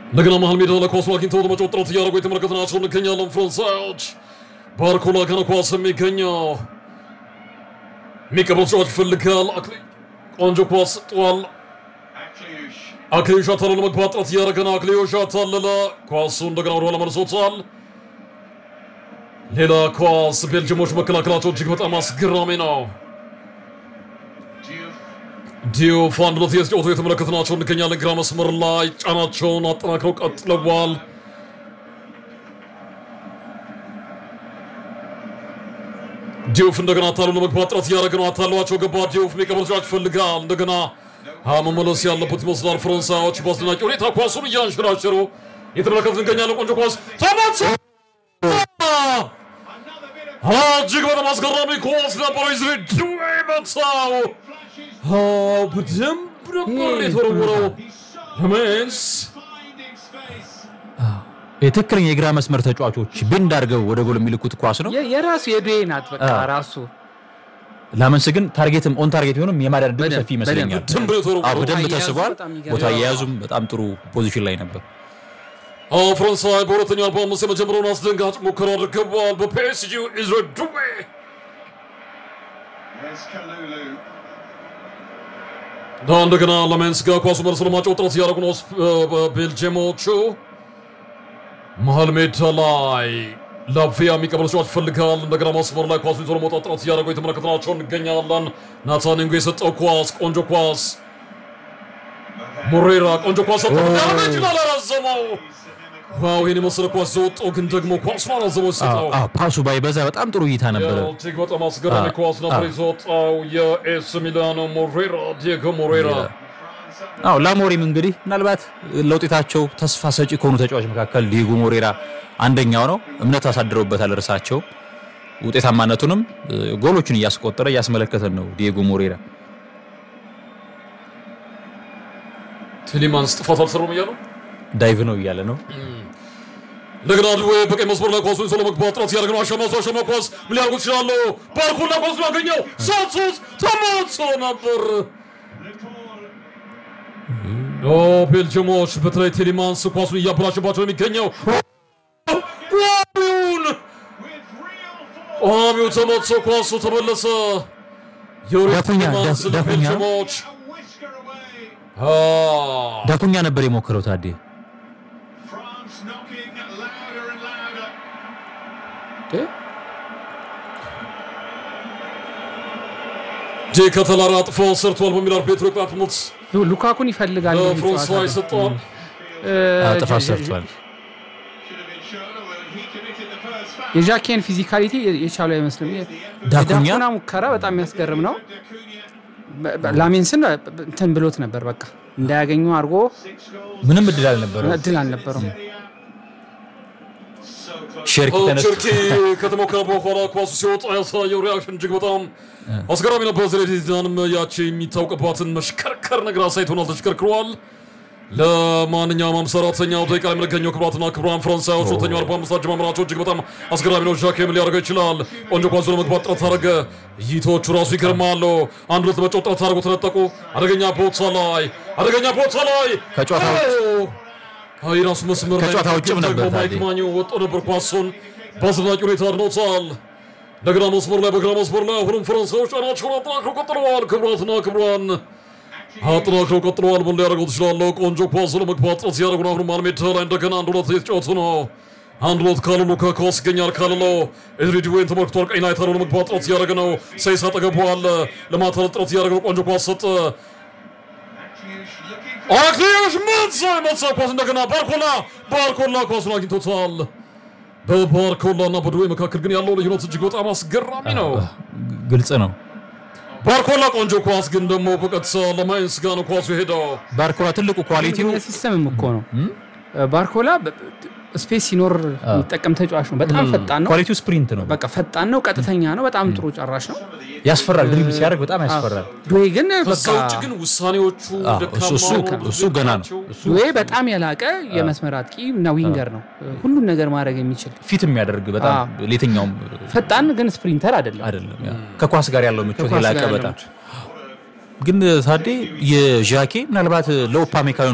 እንደገና መሀል ሜዳ ለኳሱ አግኝተው ለመጫወት ጥረት እያደረጉ የተመለከትናቸው እንገኛለን። ፈረንሳዮች ባርኮላ ከነ ኳስ የሚገኘው የሚቀበል ተጫዋች ይፈልጋል። አክሊ- ቆንጆ ኳስ ጥዋል። አክሊዮሽ አታለለ ለመግባት ጥረት እያደረገ ነው። አክሊዮሽ አታለለ ኳሱ እንደገና ወደኋላ መልሶታል። ሌላ ኳስ ቤልጅሞች መከላከላቸው እጅግ በጣም አስገራሚ ነው። ዲዮፍ አንድ ሁለት እየተጫወቱ የተመለከትናቸው እንገኛለን። ግራ መስመር ላይ ጫናቸውን አጠናክረው ቀጥለዋል። ዲዮፍ እንደገና አታሉ ለመግባት ጥረት እያደረገ ነው። አታሏቸው ገባ። ዲዮፍ የሚቀበል ተጫዋች ይፈልጋል። እንደገና አ መመለስ ያለበት ይመስላል። ፈረንሳዮች በአስደናቂ ሁኔታ ኳሱን እያንሸራሸሩ የተመለከትን እንገኛለን። ቆንጆ ኳስ ተመቶ እጅግ በጣም አስገራሚ ኳስ ነበር። ዝሬ መታው። አዎ በደንብ ነበር የተወረወረው። ሜንስ የትክክለኛ የግራ መስመር ተጫዋቾች ብንድ አድርገው ወደ ጎል የሚልኩት ኳስ ነው። የ- የራሱ የዱዌ ናት በቃ አዎ። ራሱ ላመንስ ግን ታርጌትም ኦን ታርጌት ቢሆንም የማዳን ዕድሉ በደንብ፣ ሰፊ ይመስለኛል። በደንብ ነው የተወረወረው። አዎ፣ በደንብ ቦታ አያያዙ ተስቧል። በጣም ይገርማል። ቦታ አያያዙም በጣም ጥሩ ፖዚሽን ላይ ነበር። አዎ ፈረንሳይ በሁለተኛው አርባ አምስት የመጀመሪያውን አስደንጋጭ ሙከራ አድርገዋል። በፒኤስጂ ኢዝሬ ዱዌ እና እንደገና ለሜንስ ጋር ኳሱ መልሶ ለማጫወት ጥረት እያደረጉ ነው ቤልጅየሞቹ። መሀል ሜዳ ላይ ላቪያ የሚቀበል ተጫዋች ይፈልጋል። እንደገና መስመር ላይ ኳሱ ይዞ ለመውጣት ጥረት እያደረጉ የተመለከትናቸው እንገኛለን። ናታን ንጉ የሰጠው ኳስ ቆንጆ ኳስ ሞሬራ ቆንጆ ኳስ ሰጠው። ያረጅላል አራዘመው። ዋው ይህን የመሰለ ኳስ ዘወጣው፣ ግን ደግሞ ኳሱን አራዘመው ሲሰጠው አዎ፣ ፓሱ ባይበዛ በጣም ጥሩ እይታ ነበረ። እጅግ በጣም አስገራሚ አዎ፣ ኳስ ነበር አዎ። የዘወጣው የኤስ ሚላኖ ሞሬራ ዲየጎ ሞሬራ አዎ ላሞሪም እንግዲህ ምናልባት ለውጤታቸው ተስፋ ሰጪ ከሆኑ ተጫዋች መካከል ዲየጎ ሞሬራ አንደኛው ነው። እምነት አሳድረውበታል እርሳቸው። ውጤታማነቱንም እ፣ ጎሎቹን እያስቆጠረ እያስመለከተን ነው ዲየጎ ሞሬራ። ቴሌማንስ ጥፋት አልሰሩም እያሉ ዳይቭ ነው እያለ ነው። እንደገና ድዌ በቀኝ መስመር ላይ ኳሱን ይዞ ለመግባት ጥረት ሲያደርግ ነው። አሸማሱ አሸማ ኳስ ምን ሊያደርጉት ይችላሉ? ባርኮላ ኳሱን ያገኘው ሳንቶስ ተመቶ ነበር። ኦ ቤልጅየሞች በተለይ ቴሌማንስ ኳሱን እያበላሸባቸው ነው የሚገኘው። ቋሚውን ቋሚው ተመቶ ኳሱ ተመለሰ። የወሬ ዳኩኛ፣ ቴሌማንስ ዳ- ዳኩኛ። ለቤልጅየሞች አ ዳኩኛ ነበር የሞከረው ታዴ። እ? ጄ ከተላራ አጥፎ ሰርቷል በሚል አርቤትሮ ቅጣት ምት ሉ- ሉካኩን ይፈልጋል የሚል ፍራንሷ ጨዋታ ነው። ይሰጠዋል። እ፣ አዎ፣ ጥፋት ጀ- ሰርቷል። የዣኬን ፊዚካሊቲ የቻሉ አይመስልም። የ- ዳኩኛ? የዳኩና ሙከራ በጣም የሚያስገርም ነው። በ- በ- ላሜንስን እንትን ብሎት ነበር በቃ እንዳያገኙ አድርጎ ምንም እድል አልነበረው። እድል አልነበረውም። ሸርኪ ተነስ ቸርኪ ከተሞከረ በኋላ ኳሱ ሲወጣ ያሳየው ሪያክሽን እጅግ በጣም አስገራሚ ነበር። ዜኔዲን ያቺ የሚታወቅባትን መሽከርከር ነገር አሳይቶናል። ተሽከርክሯል። ለማንኛውም ሃምሳ አራተኛው ደቂቃ ላይ የምንገኘው ክቡራትና ክቡራን ፈረንሳዮች ሁለተኛው አርባ አምስት አጀማመራቸው እጅግ በጣም አስገራሚ ነው። ዣኬ ምን ሊያደርገው ይችላል? ቆንጆ ኳስ ለመግባት ጥረት አደረገ። እይታዎቹ ራሱ ይገርማሉ። አንድ ሁለት ለመጫወት ጥረት አድርገው ተነጠቁ። አደገኛ ቦታ ላይ አደገኛ ቦታ ላይ ከጨዋታ ውጭ- አዎ፣ የራሱ መስመር ላይ ከጨዋታ ውጭም ነበር ደግሞ ማይክ ታዲያ። ማኙ ወጥቶ ነበር። ኳሱን በአስደናቂ ሁኔታ አድኖታል። እንደገና መስመር ላይ በግራ መስመር ላይ አሁንም ፈረንሳዮች ጫናቸውን አጠናክረው ቀጥለዋል። ክቡራትና ክቡራን አጠናክረው ቀጥለዋል። ምን ሊያደርገው ትችላለሁ? ቆንጆ ኳስ ለመግባት ጥረት ሲያደርጉ ነው። አሁንም አልሜዳ ላይ እንደገና አንድ ሁለት እየተጫወቱ ነው። አንድ ሁለት ካለሉ ከኳስ ይገኛል። ካለሎ ኤድሪድ ወይን ተመልክቷል። ቀኝ ላይ ታሎ ለመግባት ጥረት እያደረገ ነው። ሰይስ አጠገቡ አለ። ለማታለል ጥረት እያደረገ ነው። ቆንጆ ኳስ ሰጠ። አክሊዮሽ መሳ መሳ ኳስ እንደገና ባርኮላ ባርኮላ ኳሱን አግኝቶታል። በባርኮላ እና በድዌ መካከል ግን ያለው ልዩነት እጅግ በጣም አስገራሚ ነው። ግልጽ ነው። ባርኮላ ቆንጆ ኳስ ግን ደግሞ በቀጥታ ለማይንስ ጋር ነው ኳሱ ሄደው። ባርኮላ ትልቁ ኳሊቲው ሲስተምም እኮ ነው ባርኮላ በ- ስፔስ ሲኖር የሚጠቀም ተጫዋች ነው። በጣም ፈጣን ነው። ኳሊቲው ስፕሪንት ነው። በቃ ፈጣን ነው፣ ቀጥተኛ ነው። በጣም ጥሩ ጨራሽ ነው። ያስፈራል። ድሪብል ሲያደርግ በጣም ያስፈራል። ዱዌ ግን ከዛ በቃ ውጭ ግን ውሳኔዎቹ አዎ፣ ደካማ እሱ- እሱ- ሆነው ብዙ እሱ ገና ነው። ናቸው። እሱ ዱዌ በጣም የላቀ የመስመር አጥቂ እና ዊንገር ነው። ሁሉን ነገር ማድረግ የሚችል ፊት የሚያደርግ በጣም ለየትኛውም ፈጣን ግን ስፕሪንተር አይደለም። አይደለም። ያ ከኳስ ጋር ያለው ምቾት ከኳስ የላቀ ጋር ያለው በጣም ግን ታዴ የዣኬ ምናልባት ለኦፓሜካኖ